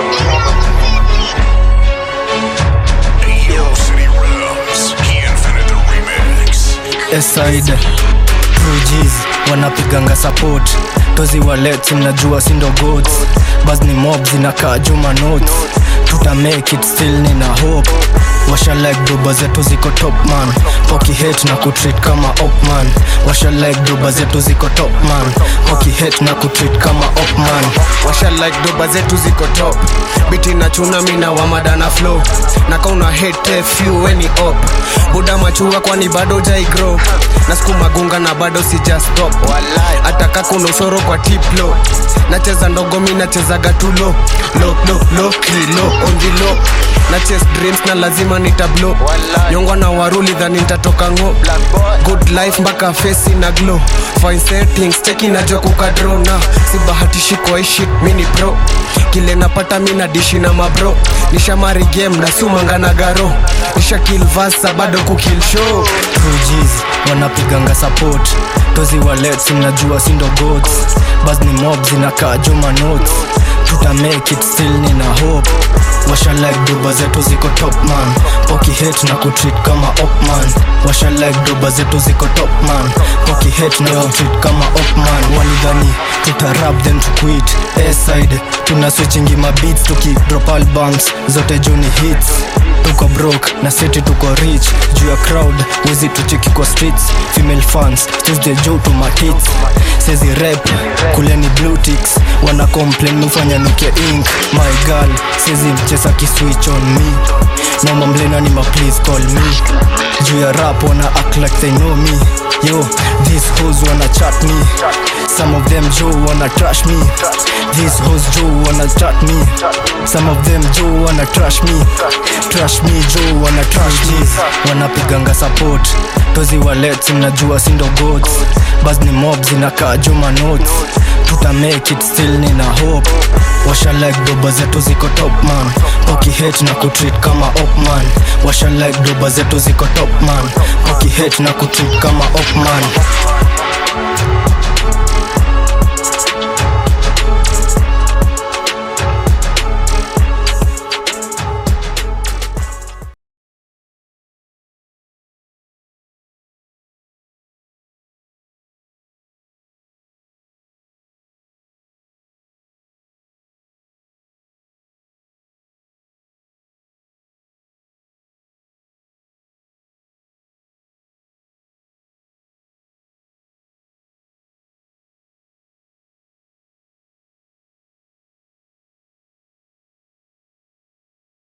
City Rubs. He invented the remix. Eside Rujiz wanapiganga support tozi walet mnajua sindo gods bas ni mob zinakaa juma notes tuta make it still nina hope washa like doba zetu ziko top man poki hate na kutreat kama op man washa like doba zetu ziko top man poki hate na kutreat kama op man washa like doba zetu ziko top biti na chuna mina wamada na flow na kauna hate few weni op buda machua kwani bado jaigro na skuma gunga na bado sija stop ataka kuna usoro kwa tiplo nacheza ndogo mi nachezaga tulo lo lo lo kilo onjilo na chase dreams na lazima nitablo nyongwa na waruli dhani nitatoka ngo good life mpaka face na glow fine settings cheki najua kukadro na si bahatishi kwa hii shit mini pro kile napata mi na dishi na mabro nishamari game na sumanga na garo nisha kill vasa bado kukill show Rujiz wanapiganga support tozi walet mnajua sindo gods bas ni mob zinakaa juma notes tuta make it still nina hope washa like doba zetu ziko top man poki hate na kutreat kama op man washa like doba zetu ziko top man poki hate na kutreat kama op man walidhani tuta rap then to quit aside tuna switchingi mabeats tuki drop albums zote juni hits tuko broke na city tuko rich juu ya crowd wezi tucheki kwa streets female fans tuesday juu to matits sezi rep kuleni blue ticks wana complain mufanya nuke ink my girl sezi mchesa kiswitch on me na mamlena ni ma please call me juu ya rap wana act like they know me yo these hoes wanna chat me some of them joe wanna trash me these hoes joe wanna chat me some of them joe wanna trash me trash me joe wanna trash me wanapiganga support tozi walet mnajua sindo gods bas ni mob zinakaa juma notes tuta make it still nina hope washa like doba zetu ziko top man poki hate na kutreat kama op man washa like doba zetu ziko top man poki hate na kutreat kama op man